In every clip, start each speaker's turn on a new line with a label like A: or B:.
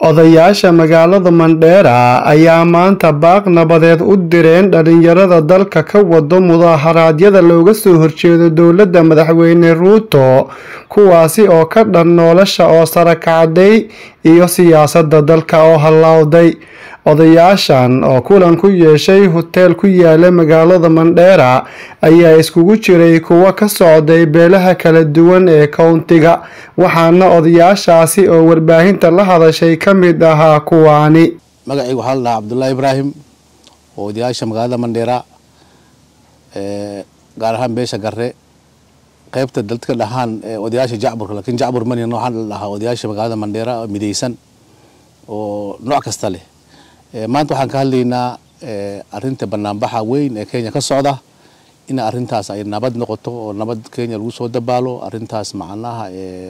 A: Odayaasha magaalada Mandheera ayaa maanta baaq nabadeed u direen dhalinyarada dalka ka wado mudaaharaadyada looga soo horjeedo dowladda madaxweyne Ruto kuwaasi oo ka dhan nolosha oo sare kacday iyo siyaasadda dalka oo hallowday odayaashan oo kulan ku yeeshay huteel ku yaala magaalada Mandheera ayaa iskugu jiray kuwa ka socday beelaha kala duwan ee kowntiga waxaana odayaashaasi oo warbaahinta la hadashay ka mid ahaa kuwaani
B: magacayga waxaa la dhahaa cabdullaahi ibraahim oo odayaasha magaalada mandheera gaar ahaan beesha garre qaybta dadka dhahaan odayaasha jacburka laakiin jacbur manina waxaa la dhahaa odayaasha magaalada mandheera midaysan oo nooc kasta leh maanta waxaan ka hadlaynaa arinta banaanbaxa weyn ee kenya ka socda in arintaas ay nabad noqoto oo nabad kenya lagu soo dabaalo arintaas macnaha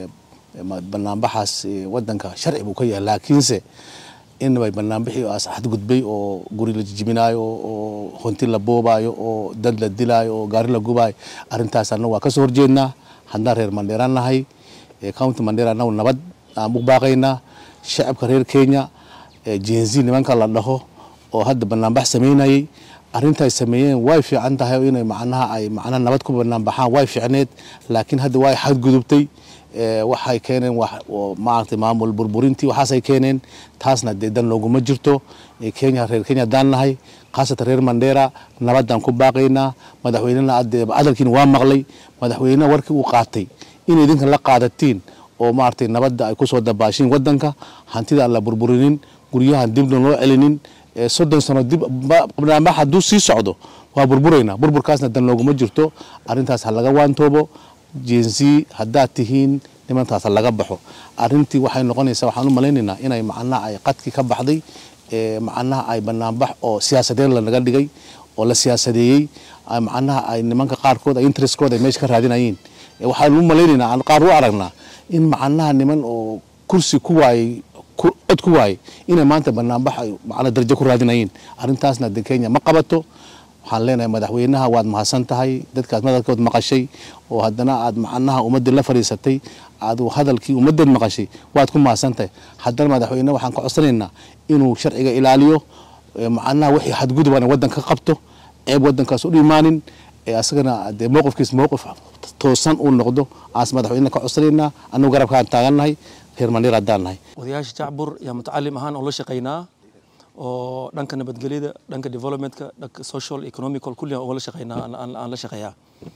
B: banaanbaxaas wadanka sharci buu ka yahay laakiinse inbay banaanbixii as xadgudbay oo guri la jijibinaayo oo honti la boobaayo oo dad la dilaayo oo gaari la gubaayo arintaas annagu waa kasoo horjeednaa haddaan reer mandheera nahay county mandheera annagu nabad aan u baaqaynaa shacabka reer kenya jenzi nimanka la dhaho oo hadda banaanbax sameynayay arrinta ay sameeyeen way fiican tahay inay macnaha ay macnaha nabad ku banaanbaxaan way fiicneed laakiin hadda way xadgudubtay waxay keeneen maaragtay maamul burburintii waxaasay keeneen taasna dee dan looguma jirto kenya reer kenya haddaan nahay khaasatan reer mandheera nabadaan ku baaqaynaa madaxweynena hadalkiina waa maqlay madaxweyneha warkii uu qaatay in idinka la qaadatiin oo maaragtay nabadda ay kusoo dabaashiin wadanka hantida aan la burburinin guryahan dibna loo celinin soddon sano dib banaanbax hadduu sii socdo waa burburaynaa burburkaasna dan looguma jirto arrintaas ha laga waantoobo jenzi haddaad tihiin nimantaas ha laga baxo arrintii waxay noqonaysaa waxaan u malaynaynaa inay macnaha ay qadkii ka baxday macnaha ay banaanbax oo siyaasadeed lanaga dhigay oo la siyaasadeeyey macnaha ay nimanka qaarkood ay interestkooda ay meesha ka raadinayeen waxaan u malaynaynaa qaar u aragnaa in macnaha niman oo kursi ku waayey cod ku waayey inay maanta banaanbax ay macnaha darajo ku raadinayeen arrintaasna de kenya ma qabato waxaan leenahay madaxweynaha waad mahadsan tahay dadkaas madalkood maqashay oo haddana aad macnaha ummaddii la fadhiisatay aad hadalkii ummaddeed maqashay waad ku mahadsan tahay haddana madaxweyne waxaan ka codsanaynaa inuu sharciga ilaaliyo macnaha wixii xadgudubana waddanka ka qabto ceeb waddankaas u dhimaanin asagana dee mowqifkiis mowqif toosan uu noqdo aas madaxweyne ka codsanaynaa annugu garabkaan taagannahay reer mandheer haddaan nahay
C: odayaasha jacbur yaa mutacalim ahaan oo la shaqaynaa oo dhanka nabadgelyada dhanka developmentka dhanka social economical kulli aan la shaqeynaa aan la shaqeeyaa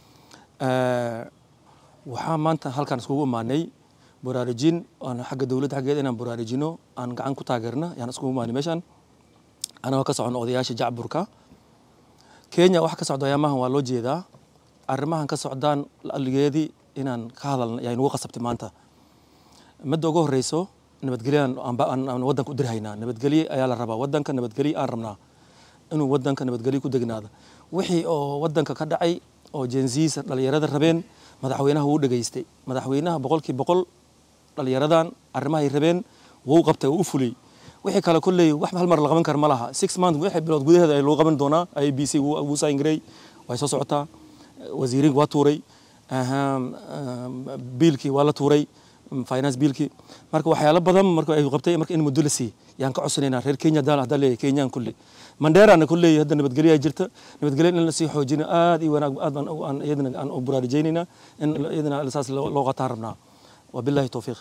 C: waxaa maanta halkaan iskugu imaanay baraarujin aan xagga dowladda xaggeeda inaan baraarujino aan gacan ku taageerna yaan iskugu imaanay meeshaan anagoo ka socono odayaasha jacburka kenya wax ka socda ayaamahan waa loo jeedaa arrimahan ka socdaan aligeedii inaan ka hadalna yaa inugu qasabtay maanta midda ugu horeyso nabadgelyo aan wadanka u dirhaynaa nabadgelye ayaa la rabaa wadanka nabadgelye aan rabnaa inuu wadanka nabadgelye ku degnaado wixii oo wadanka ka dhacay oo jenziisa dhalinyarada rabeen madaxweynaha wuu dhegaystay madaxweynaha boqolkii boqol dhalinyaradan arrimahay rabeen wuu qabtay wuu u fuliyey wixii kale kolley wax hal mar la qaban kara ma laha six month wixii bilood gudaheeda ay lagu qaban doonaa i b c wuu sayngarey way soo socotaa wasiiriin waa tuuray biilkii waa la tuuray finance biilkii marka waxyaalo badan marka ay qabtay marka in muddo la siiyey yaan ka codsanaynaa reer kenya hadaan haddaan leeyahay kenyaan kulli mandheerana ku leeyahay hadda nabadgelyo ay jirta nabadgelyo in la sii xoojino aad iyo wanaag aad baan aan iyadana aan u buraarujaynaynaa in iyadana saas loo qataan rabnaa wabillahi towfiiq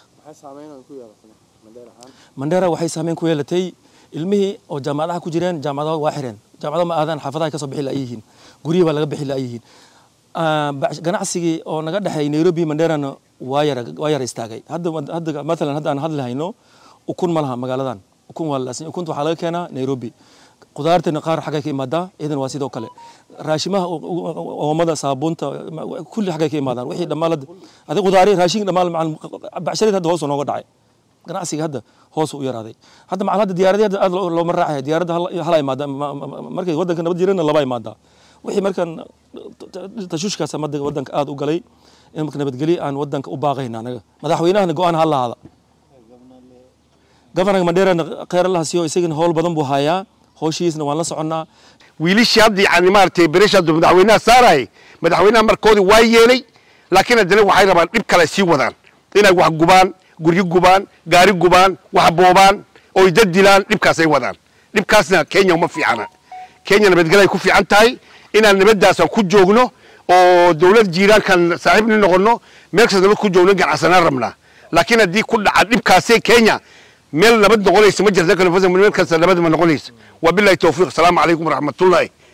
C: mandheera waxay saameyn ku yeelatay ilmihii oo jaamacadaha ku jireen jaamacadaha waa xireen jaamacadaha ma aadaan xaafadaha ka soo bixi la'yihiin guryihi baa laga bixi la'yihiin ganacsigii oo naga dhexeey nairobi mandheerana waa yara waa yara istaagay hadda hadda maalan hadda aan hadli hayno ukun ma laha magaaladan ukun waa laasin ukunta waxaa laga keenaa nairobi qudaartana qaar xaggay ka imaadaa iyadan waa sidoo kale raashimaha oomada saabuunta kulli xaggay ka imaadaan wixii dhamaalad adi qudaari raashin dhamaal macal bacshareed hadda hoos nooga dhacay ganacsiga hadda hoos u yaraaday hadda macal hadda diyaaradii hadda aad looma raacaya diyaaradda hala imaada markay waddanka nabad jirana laba imaadaa wixii markan tashuushkaas wadanka aad u galay in marka nabadgelyo aan wadanka u baaqayna anaga madaxweynahana go-aan ha lahaada governorka mandheerana kheyr allaha siiyo isagana howl badan buu hayaa howshiisna waan la soconnaa
D: wiilishii hadda yani maaragtay beresha haddu madaxweynaha saarayay madaxweynaha markoodii waa yeelay laakiin haddana waxay rabaan dhib kale sii wadaan inay wax gubaan guryo gubaan gaari gubaan wax boobaan oy dad dilaan dhibkaasay wadaan dhibkaasna kenya uma fiicana kenya nabadgelay ku fiican tahay inaan nabaddaasaan ku joogno oo dowlad jiiraankan saaxiibni noqono meel kasta nabad ku joogno ganacsanaan rabnaa laakiin haddii ku dhaca dhibkaasee kenya meel nabad noqonaysa ma jirta meel kasta nabad ma noqonaysa wabilahi towfiiq asalaamu calaykum waraxmatullaahi